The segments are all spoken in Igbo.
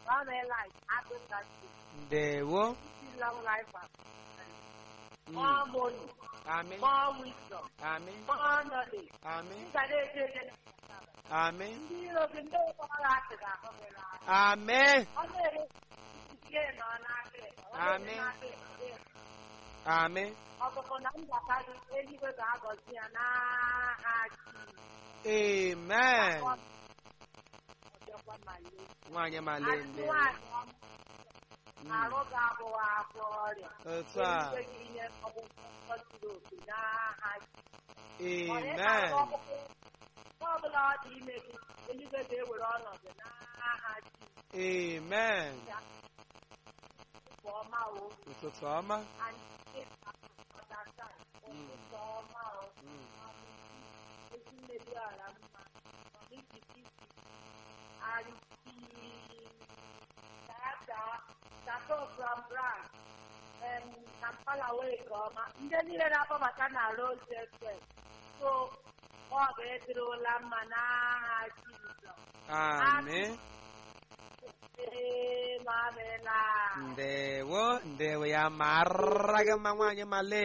Mama Life, Africa State, ndewo Isi Long Life, Mm. more money, amị more wisdom, amị more knowledge. amị Ị ga na-eje eje amị ndị iro gị ndị ụkpọrọ asị ga-ahụ gị n'anya. amị Ọ na-ere ike nọ n'aka ekpe, ọ na-ere Amen. n'aka ekpe. amị Ọkụkụ na mbata gị eluigwe ga-agọzi ya n'aha Jizọs. amen Ọ dịkwa ma lee. nwaanyị male Asị ndewo nwaanyị ọma, Mm. arụ ga-abụwa afọ ọrịa. otu a Eluigwe ga-enye ọgwụgwọ zuru oke n'aha Jizọs. amen ọ bụla ọ dị ime gị eluigwe ga-ewere ọnọdụ n'aha Jizọs. amen Nke ọma o ụtụtụ ọma anyị ọdata ụtụtụ ọma o Mm. ezi mmebi ala mma ọdịkịtị arịsị dada tato from bran em kampala wee nke ọma ndị niile na-akpọbata na rose fm so ọ ga-edirila mma n'aha Jizọs amị ee ma amịla ndewo ndewo ya mara gị mma nwaanyị male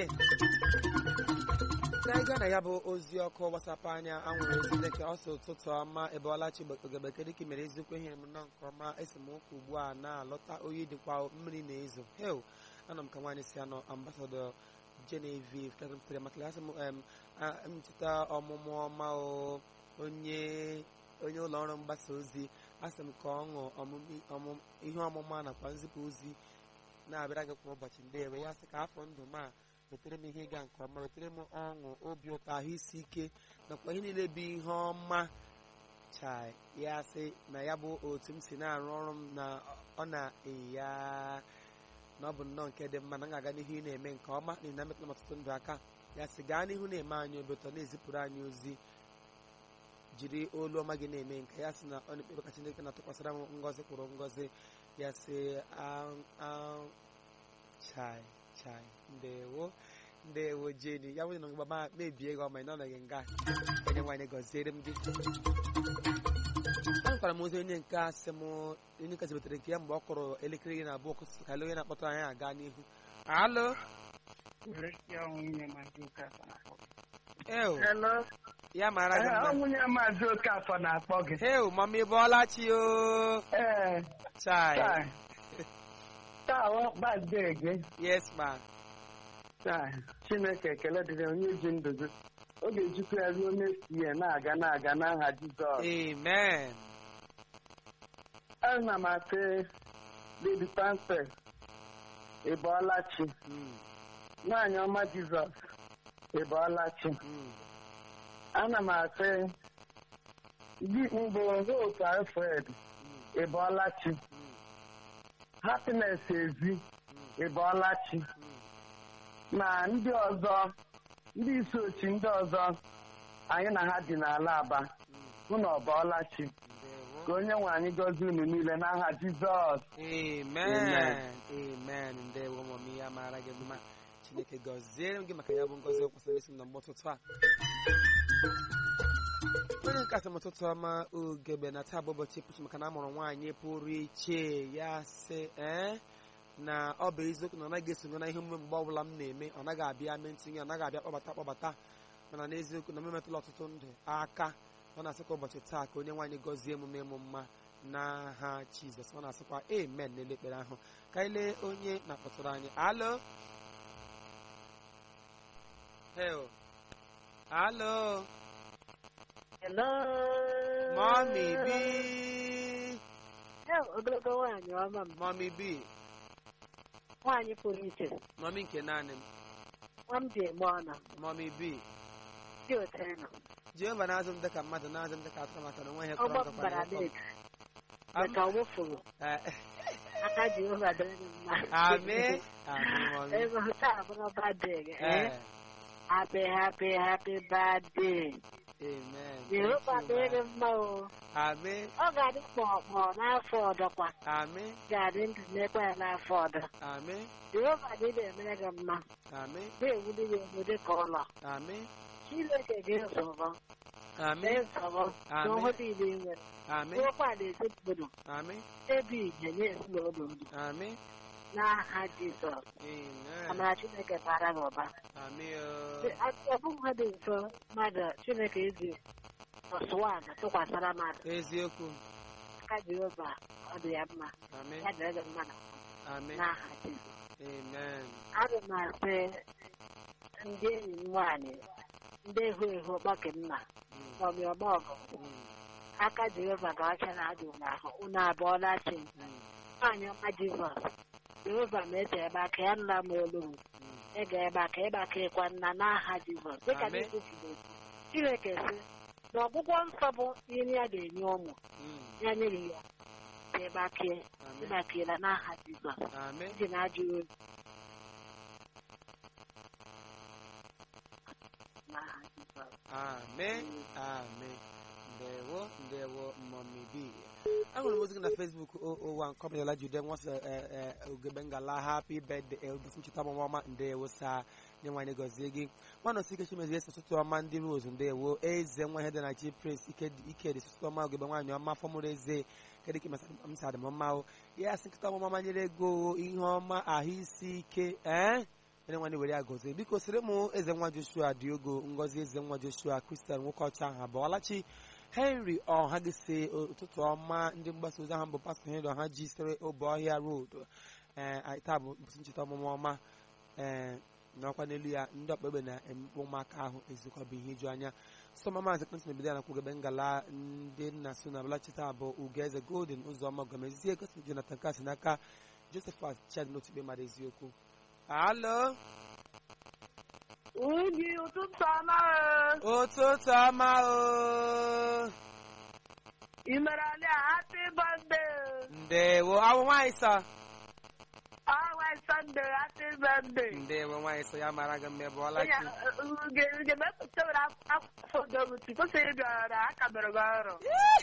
n'ịga na ya bụ ozi ọkụ gbasapụ anya anwụrụ ozi dịka ọsọ ụtụtụ ọma ebe ọlachi ogebeke dịka mere eziokwu ihe m nọ nke ọma esemokwu ugbu a na-alọta oyi dịkwa mmiri na-ezo hel ana m ka nwaanyị si anọ ambasadọ Genevieve kemtere maka ya sị m em, a- ncheta ọmụmụ ọma o onye onye ụlọ ọrụ mgbasa ozi asị m ka ọṅụ ọmụmụ ọmụmụ ihe ọmụma nakwa nzipụ ozi na-abịara gị kwa ụbọchị ndewe ya sị ka afọ ndụ m a wetere m ihe ịga nke ọma wetere m ọṅụ obi ụtọ ahụ isi ike nakwa ihe niile bụ ihe ọma chai ya sị na ya bụ otu m si na-arụ ọrụ m na ọ na-eya na ọ bụ nnọọ nke dị mma na m ga-aga n'ihu ị na-eme nke ọma n'ihi na metụrụ m ọtụtụ ndụ aka ya sị gaa n'ihu na-eme anyị obi ụtọ na-ezipụrụ anyị ozi jiri olu ọma gị na-eme nke ya sị na ọ na-ekpebe ka Chineke na-atụkwasịra m ngọzi kwụrụ ngọzi ya sị "Am- am- chai chai ndewo ndewo jeni ya nwere na ngwa ma mebie gị ọma ị nọnọghị nga onye nwanyị gọziere m gị agụkwara m ozi onye nke a sị m onye nke zibetere nke ya mgbe ọ kụrụ elekere iri na abụọ kụsị ka onye na-akpọtara anyị aga n'ihu alo ew Hello. ya mara gị Ee, ọ mma nwunye maazị Okafọ na-akpọ gị. heu mama ị bọọla chi o Ee, chai taa. Taa ọ birthday gị. yes ma Taa, Chineke ekele dịrị onye ji ndụ gị. Ọ ga-ejikwa ya ruo next year na-aga na-aga n'aha Jizọs. amen Ana m asị Lady Panfet, ị bọọla chi. Mm, Nwaanyị ọma Jizọs, ị bọọla chi. mm. Ana m asị gị mbụ Hope Alfred, ị bọọla chi. Happiness Ezi, ị bọọla chi. na ndị ọzọ ndị isi ochi ndị ọzọ anyị na ha dị n'ala aba unu ọbọọla chi ndewo ka onye nwe anyị gọzie unu niile n'aha jizọs amen amen ndewo mami ya mara gị mma chineke gọziere m gị maka ya bụ ngọzi o kwesịrị isi m na mgbe ụtụtụ a onye nke asị m ụtụtụ ọma ugebe na taa bụ ụbọchị pụchi maka na a mụrụ nwaanyị pụrụ iche ya sị ee na ọ bụ eziokwu na ọ naghị esonye na ihe omume mgbe ọbụla m na-eme ọ naghị abịa mee ntinye ọ naghị abịa kpọbata kpọbata mana n'eziokwu na m emetụla ọtụtụ ndụ aka ọ na-asị ka ụbọchị taa ka onye nwaanyị gọzie emume ịmụ mma n'aha jizọs ọ na-asịkwa amen n'ele ekpere ahụ ka anyị lee onye na-akpọtụrụ anyị alo hel alo Hello. mọmi bi Ee, ogologo nwaanyị ọma m mọmi bi nwaanyị pụrụ iche mọmi nke naanị m nwa m ji eme ọnụ mọmi bi dị otu nọ jehova na-azụ m dịka mmadụ na-azụ m dịka atụrụ maka na onwe ihe ọgbọ kọrọ m bara nkọkọ net maka ọ wụfuru aka Jehova dịrị m mma ami ami mọmi ego taa bụrụ birthday gị ee happy happy happy birthday amen Jehova Thank you, dịrị ma. m mma o ami ọ ga-adị kpọkpọ n'afọ ọdọkwa ami ga-adị ndụ n'ekwe ya n'afọ ọdọ ami Jehova dị na-emere gị mma ami na-ewuli gị elu dị ka ụlọ ami Chineke gị nsọrọ ami mee nsọrọ Amen. n'ọhụ niile ị nwere Amị. ruokwa ala ezinụlọ Amị. ebe ihe nye ezinụlọ ndụ Amị. n'aha Jizọs Amen. amara Chineke bara gị ụba Amị. ọ bụghị ihe dị mfe mmadụ Chineke eji ọsụwan tụkwasara mmadụ Eziokwu. aka Jehova ọ dị ya mma Amị. ya dịrị gị mmadụ Amị. n'aha Jizọs Amen. Ana m asị ndị enyi m nwaanyị ndị ehu ehu ọgbake mma Mm. maọbụ ọgba ọgụ Mm. aka Jehova ga-acha na adị unu ahụ unu abụọla chi Mm. nwaanyị ọma Jizọs Jehova na-eche ebe aka ya nla m olu m Mm. ịga ebe aka ebe aka ịkwa nna n'aha Jizọs dịka Amen. n'ekwufuru Chineke sị na ọgwụgwọ nsọ bụ ihe ya ga-enye ụmụ Mm. ya nyere ya ka ebe aka Amen. ebe aka ịla n'aha Jizọs Amen. ji na ajụ oyi n'aha Jizọs Amen. Amen. Ndewo, ndewo, mommy B. Ahụrụ m ozi gị na Facebook ụwa nkọmịala Jude nwasị ogebe ngala happy birthday eldis ncheta ọmụmụ ọma ndewo saa nye nwanyị gọzie gị nwanne osi ike chimezie esi ụtụtụ ọma ndị rose ndewo eze nwa ihe dị na chi prince ike ike dị ụtụtụ ọma ogebe nwaanyị ọma fọmụrụ eze kedụ ka msa dị m mma o ya asị nkịta ọmụma ọma nyere ego ihe ọma ahụ isi ike ee mere nwanne were ya gọzie biko sịrị m eze nwa joshua diogo ngozi eze nwa joshua kristian nwoke ọcha ahụ abụọlachi henry ọha gị si ụtụtụ ọma ndị mgbasa ozi ahụ bụ pastọ henry ọha ji sere obe ọhịa road ee anyị taa bụ mbụsị ncheta ọmụmụ ọma ee n'ọkwa n'elu ya ndị ọkpekpe na-emekpe ụmụaka ahụ ezikwa bụ ihe iju anya sọma maazị kpentị mebido ya na kwugebe ngala ndị nna so na abụlachita bụ ugeze golden ụzọma gomezie gosi jonathan kasi n'aka josephat chad n'otukpe mara eziokwu alo Uji ụtụtụ ọma o. ụtụtụ ọma o ị mere ali a happy birthday. ndewo awụ nwaanyị sọ Always Sunday, happy birthday. ndewo nwaanyị sọ ya mara gị mma ebe ọlachi ga-emepụta were akwụkwọ dobuti kwesịrị ịbịara aka mere gị ọrụ.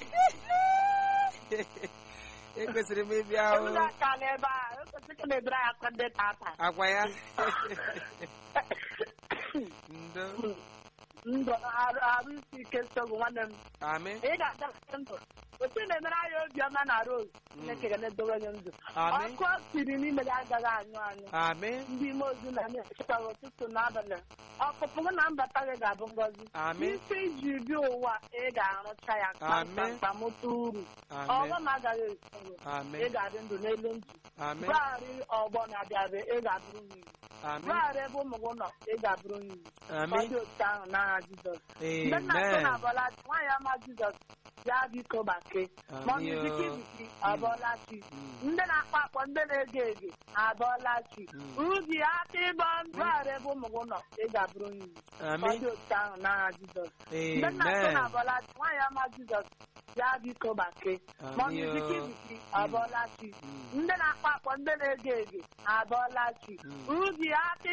ekwesịrị m ịbịa o Ebuga aka n'ebe a, ekwesịrị ka na-ebere anyị akwa ndị tata. agwa ya ndo Ndụ arụ arụ isi ike nsogbu nwanne m. amị Ị ga-aga ndụ. Otu na-emere anyị obiọma na Rose. Chineke ga na-edowe gị ndụ. amị Ọkụ o siri n'ime gị agaghị anyụ anyụ. amị ndị ime ozi na na-echekwa ụtụtụ n'abalị ọpụpụ gị na mbata gị ga-abụ ngọzi amị isi iji bi ụwa ị ga-arụcha ya Amen. kpamkpamkpamụta uru amị ọghọm agaghị esoro amị ị ga-adị ndụ n'elu ndụ amị gbaghara ọgbọ na-abịa abịa ị ga-abụrụ nwunye amị gbaghara ebe ụmụ gị nọ ị ga-abụrụ nwunye ọ amị dị otu ahụ n'agha Jizọs mgbe nna so amen na abọla nwaanyị ọma Jizọs ya biko gbake ma ọ amị bụ biki biki abọla chi Mm. ndị na-akpọ akpọ ndị na-ege ege abọọla chi Mm. ubi aka ịbọ ndụgharị ebe ụmụ gị nọ ị ga-abụrụ nwunye ọ amị dị otu ahụ n'agha Jizọs mgbe nna so amen na abọla chi nwaanyị ọma Jizọs ya biko gbake ma ọ amị bụ biki biki abọọla chi Mm. ndị na-akpọ akpọ ndị na-ege ege abọọla chi Mm. ubi aka